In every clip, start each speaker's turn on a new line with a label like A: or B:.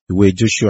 A: Ìwé Joṣua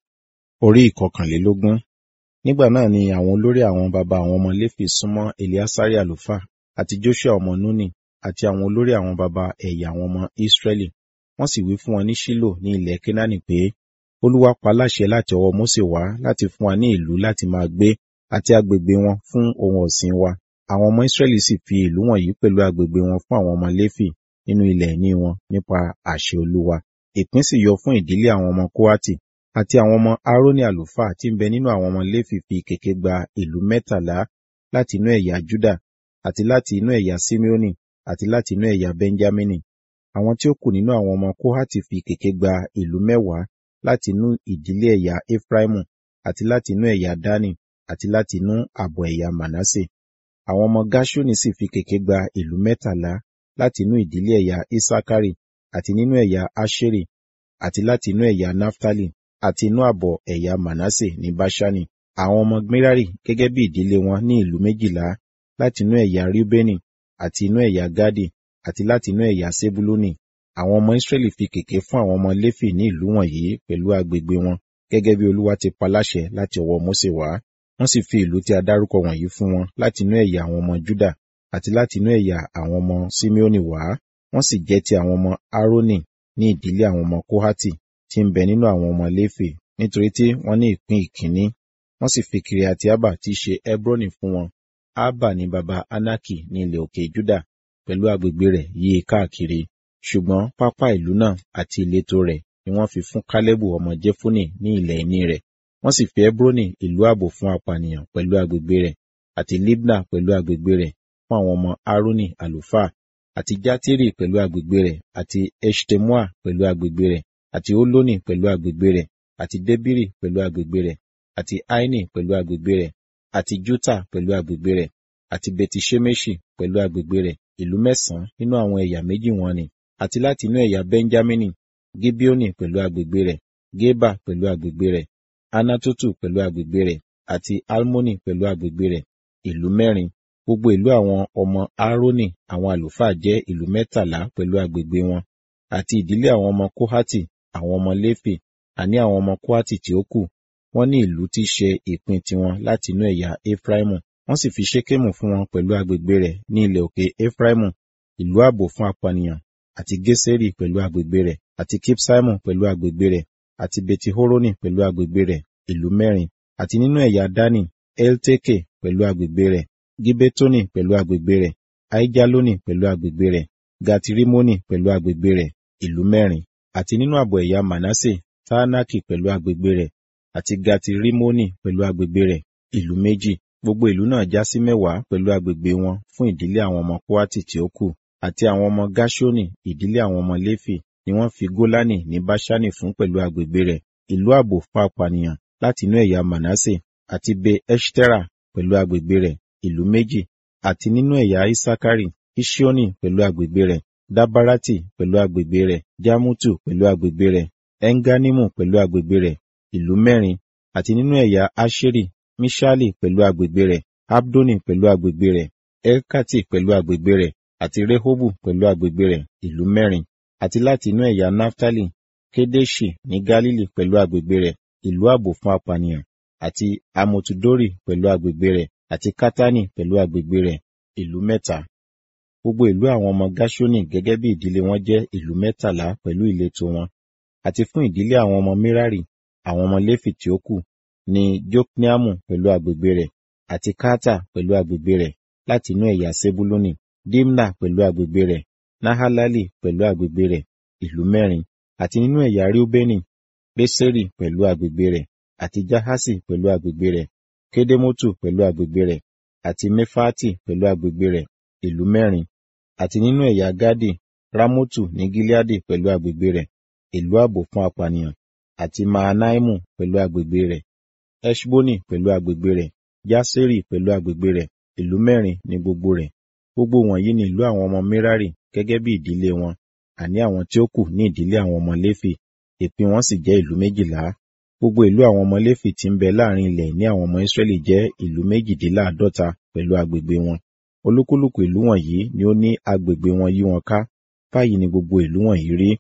A: orí ìkọkànlélógún. Nígbà náà ni àwọn olórí àwọn baba àwọn ọmọ Léfì súnmọ́ Eleasari àlùfáà àti Joṣua ọmọ Núnì àti àwọn olórí àwọn baba ẹ̀yà àwọn ọmọ Israẹli. Wọ́n sì wí fún wọn ní Ṣílò ní ilẹ̀ Kénáánì pé, Olúwa pa láṣẹ láti ọwọ́ Mósè wá láti fún wa ní ìlú láti máa gbé àti agbègbè wọn fún ohun ọ̀sìn wa. Àwọn ọmọ Israẹli sì fi ìlú wọ̀nyí pẹ̀lú agbègbè wọn fún àwọn ọmọ Léfì nínú ilẹ̀ ìní wọn nípa àṣẹ Olúwa. Ìpín sì yọ fún ìdílé àwọn ọmọ Kóhátì àti àwọn ọmọ Árónì àlùfáà tí ń bẹ nínú àwọn ọmọ Léfì fi kèké gba ìlú mẹ́tàlá láti inú ẹ̀yà Júdà àti láti inú ẹ̀yà Simeoni àti láti inú ẹ̀yà Benjamini. Àwọn tí ó kù nínú àwọn ọmọ Kóhátì fi kèké gba ìlú mẹ́wàá láti inú ìdílé ẹ̀yà Efraimu àti láti inú ẹ̀yà Dani àti láti inú ààbọ̀ ẹ̀yà Manase. Àwọn ọmọ Gáṣúnì sì fi kèké gba ìlú mẹ́tàlá láti inú ìdílé ẹ̀yà Isakari àti nínú ẹ̀yà Aṣeri àti láti inú ẹ̀yà Naftali àti inú ààbọ̀ ẹ̀yà Manase ní Báṣánì. Àwọn ọmọ Merari gẹ́gẹ́ bí ìdílé wọn ní ìlú méjìlá láti inú ẹ̀yà Reubeni àti inú ẹ̀yà Gadi àti láti inú ẹ̀yà Sebuluni. Àwọn ọmọ Israẹli fi kèké fún àwọn ọmọ Léfì ní ìlú wọ̀nyí pẹ̀lú agbègbè wọn gẹ́gẹ́ bí Olúwa ti pa láṣẹ láti ọwọ́ Mósè wá. Wọ́n sì fi ìlú tí a dárúkọ wọ̀nyí fún wọn láti inú ẹ̀yà àwọn ọmọ Júdà àti láti inú ẹ̀yà àwọn ọmọ Simeoni wá. Wọ́n sì jẹ́ ti àwọn ọmọ Árónì ní ìdílé àwọn ọmọ Kóhátì tí ń bẹ nínú àwọn ọmọ Léfì nítorí tí wọ́n ní ìpín ìkíní. Wọ́n sì fi Kiriati Abba tí í ṣe Hebroni fún wọn. Abba ni baba Anaki ní ilẹ̀ òkè Júdà pẹ̀lú agbègbè rẹ̀ yí i káàkiri. Ṣùgbọ́n pápá ìlú náà àti ìletò rẹ̀ ni wọ́n fi fún Kálẹ́bù ọmọ Jefune ní ilẹ̀ ìní rẹ̀. Wọ́n sì fi Hebroni ìlú ààbò fún apànìyàn pẹ̀lú agbègbè rẹ̀ àti Libna pẹ̀lú agbègbè rẹ̀ fún àwọn ọmọ Árónì àlùfáà àti Játírì pẹ̀lú agbègbè rẹ̀ àti Eshtemoa pẹ̀lú agbègbè rẹ̀ àti Olónì pẹ̀lú agbègbè rẹ̀ àti Débírì pẹ̀lú agbègbè rẹ̀ àti Aini pẹ̀lú agbègbè rẹ̀ àti Juta pẹ̀lú agbègbè rẹ̀ àti Beti-Ṣemeṣi pẹ̀lú agbègbè rẹ̀ ìlú mẹ́sàn-án nínú àwọn ẹ̀yà méjì wọn ni àti láti inú ẹ̀yà Benjamini Gibeoni pẹ̀lú agbègbè rẹ̀ Geba pẹ̀lú agbègbè rẹ̀ Anatotu pẹ̀lú agbègbè rẹ̀ àti Almoni pẹ̀lú agbègbè rẹ̀ ìlú mẹ́rin gbogbo ìlú àwọn ọmọ Árónì àwọn àlùfáà jẹ́ ìlú mẹ́tàlá pẹ̀lú agbègbè wọn àti ìdílé àwọn ọmọ Kóhátì àwọn ọmọ Léfì àní àwọn ọmọ Kóhátì tí ó kù wọ́n ní ìlú tí í ṣe ìpín tiwọn láti inú ẹ̀yà Efraimu wọ́n sì fi Ṣékémù fún wọn pẹ̀lú agbègbè rẹ̀ ní ilẹ̀ òkè Efraimu ìlú ààbò fún apànìyàn àti Gésérì pẹ̀lú agbègbè rẹ̀ àti Kipsaimu pẹ̀lú agbègbè rẹ̀ àti Betihoroni pẹ̀lú agbègbè rẹ̀ ìlú mẹ́rin àti nínú ẹ̀yà Dani Elteke pẹ̀lú agbègbè rẹ̀ Gibetoni pẹ̀lú agbègbè rẹ̀ Aijaloni pẹ̀lú agbègbè rẹ̀ Gatirimoni pẹ̀lú agbègbè rẹ̀ ìlú mẹ́rin àti nínú ààbọ̀ ẹ̀yà Manase Taanaki pẹ̀lú agbègbè rẹ̀ àti Gatirimoni pẹ̀lú agbègbè rẹ̀ ìlú méjì gbogbo ìlú náà já sí mẹ́wàá pẹ̀lú agbègbè wọn fún ìdílé àwọn ọmọ Kóhátì tí ó kù àti àwọn ọmọ Gáṣónì ìdílé àwọn ọmọ Léfì ni wọ́n fi Gólánì ní Báṣánì fún pẹ̀lú agbègbè rẹ̀ ìlú ààbò fún apànìyàn láti inú ẹ̀yà Manase àti Be Eshtera pẹ̀lú agbègbè rẹ̀ ìlú méjì àti nínú ẹ̀yà Isakari Ishioni pẹ̀lú agbègbè rẹ̀ Dabarati pẹ̀lú agbègbè rẹ̀ Jamutu pẹ̀lú agbègbè rẹ̀ Enganimu pẹ̀lú agbègbè rẹ̀ ìlú mẹ́rin àti nínú ẹ̀yà Asheri Mishali pẹ̀lú agbègbè rẹ̀ Abdoni pẹ̀lú agbègbè rẹ̀ Elkati pẹ̀lú agbègbè rẹ̀ àti Rehobu pẹ̀lú agbègbè rẹ̀ ìlú mẹ́rin àti láti inú ẹ̀yà Naftali Kedeshi ní Galili pẹ̀lú agbègbè rẹ̀ ìlú ààbò fún apànìyàn àti Amotudori pẹ̀lú agbègbè rẹ̀ àti Katani pẹ̀lú agbègbè rẹ̀ ìlú mẹ́ta. Gbogbo ìlú àwọn ọmọ Gáṣónì gẹ́gẹ́ bí ìdílé wọn jẹ́ ìlú mẹ́tàlá pẹ̀lú ìletò wọn. Àti fún ìdílé àwọn ọmọ Merari, àwọn ọmọ Léfì tí ó kù, ní Jokneamu pẹ̀lú agbègbè rẹ̀ àti Kata pẹ̀lú agbègbè rẹ̀ láti inú ẹ̀yà Sebuluni, Dimna pẹ̀lú agbègbè rẹ̀, Nahalali pẹ̀lú agbègbè rẹ̀, ìlú mẹ́rin, àti nínú ẹ̀yà Reubeni, Beseri pẹ̀lú agbègbè rẹ̀, àti Jahasi pẹ̀lú agbègbè rẹ̀, Kedemotu pẹ̀lú agbègbè rẹ̀, àti Mefati pẹ̀lú agbègbè rẹ̀, ìlú mẹ́rin, àti nínú ẹ̀yà Gadi, Ramotu ní Gileadi pẹ̀lú agbègbè rẹ̀, ìlú ààbò fún apànìyàn, àti Mahanaimu pẹ̀lú agbègbè rẹ̀, Eṣboni pẹ̀lú agbègbè rẹ̀, Jaseri pẹ̀lú agbègbè rẹ̀, ìlú mẹ́rin ní gbogbo rẹ̀. Gbogbo wọ̀nyí ni ìlú àwọn ọmọ Merari gẹ́gẹ́ bí ìdílé wọn, àní àwọn tí ó kù ní ìdílé àwọn ọmọ Léfì, ìpín wọn sì jẹ́ ìlú méjìlá. Gbogbo ìlú àwọn ọmọ Léfì tí ń bẹ láàrin ilẹ̀ ní àwọn ọmọ Ísírẹ́lì jẹ́ ìlú méjìdínláàádọ́ta pẹ̀lú agbègbè wọn. Olúkúlùkù ìlú wọ̀nyí ni ó ní agbègbè wọn yí wọn ká. Báyìí ni gbogbo ìlú wọ̀nyí rí.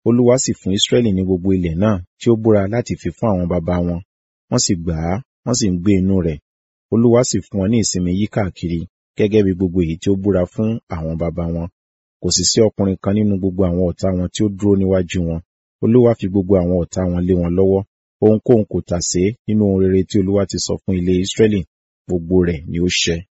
A: olúwa sì fún israẹli ní gbogbo ilẹ̀ náà tí ó búra láti fi fún àwọn baba wọn wọ́n sì gbà á wọ́n sì ń gbé inú rẹ̀ olúwa sì fún wọn ní ìsinmi yí káàkiri gẹ́gẹ́ bí gbogbo èyí tí ó búra fún àwọn baba wọn kò sì sí ọkùnrin kan nínú gbogbo àwọn ọ̀tá wọn tí ó dúró níwájú wọn olúwa fi gbogbo àwọn ọ̀tá wọn lé wọn lọ́wọ́ ohunkóhun kò tà sé nínú ohun rere tí olúwa ti sọ fún ilé israẹli gbogbo rẹ̀ ni ó ṣẹ